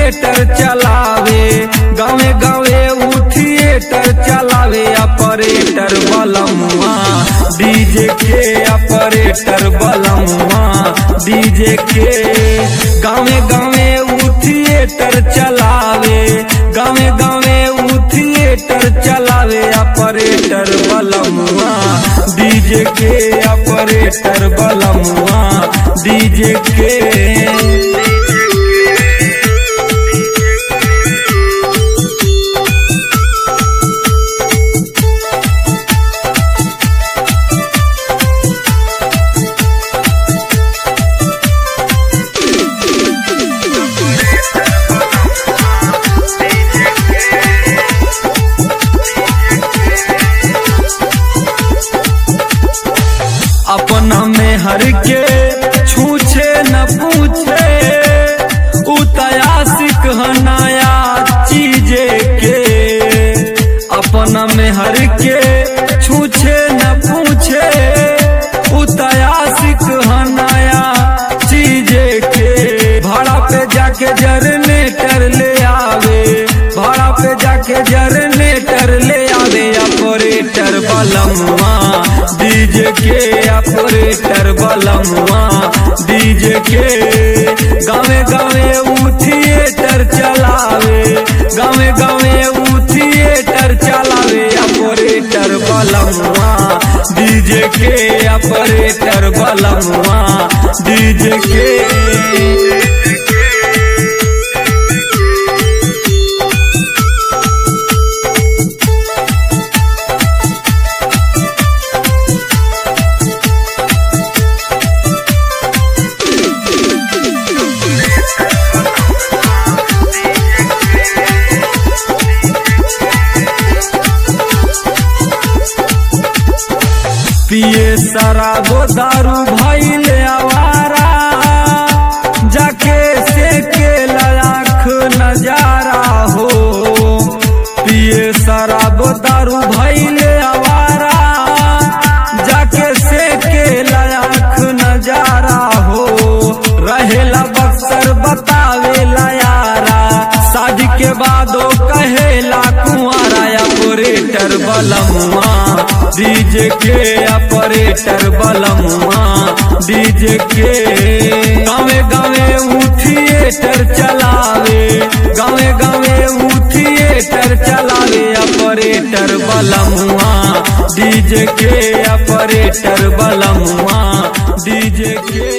theatre चलावे गावे गावे ऊ थिएटर चलावे ऑपरेटर बलमुआ डीजे के ऑपरेटर बलमुआ डीजे के गावे गावे ऊ थिएटर चलावे गावे गावे ऊ थिएटर चलावे ऑपरेटर बलमुआ डीजे के ऑपरेटर बलमुआ डीजे के अपना में हर के छूछे न पूछे उतयासिक नया चीजे के अपना में हर के छूछे न पूछे उतयासिक नया चीजे के भाड़ा पे जाके जरनेटर ले आवे भाड़ा पे जाके जरनेटर ले आवे ऑपरेटर बलमुआ डीजे के ऑपरेटर बलमुआ डीजे के गावे गावे ऊ थिएटर चलावे गावे गावे ऊ थिएटर चलावे ऑपरेटर बलमुआ डीजे के ऑपरेटर बलमुआ डीजे के पिए शराबो दारू भैले आवारा जाके से के लाख नजारा हो पिए शराबो दारू भैले आवारा जाके से के लाख नजारा हो रहेला बक्सर बतावेला यारा शादी के बादो कहेला कुंवारा ऑपरेटर बलमुआ डीजे के ऑपरेटर बलमुआ डीजे के गावे गावे ऊ थिएटर चलावे गावे गावे ऊ थिएटर चलावे ऑपरेटर बलमुआ डीजे के ऑपरेटर बलमुआ डीजे के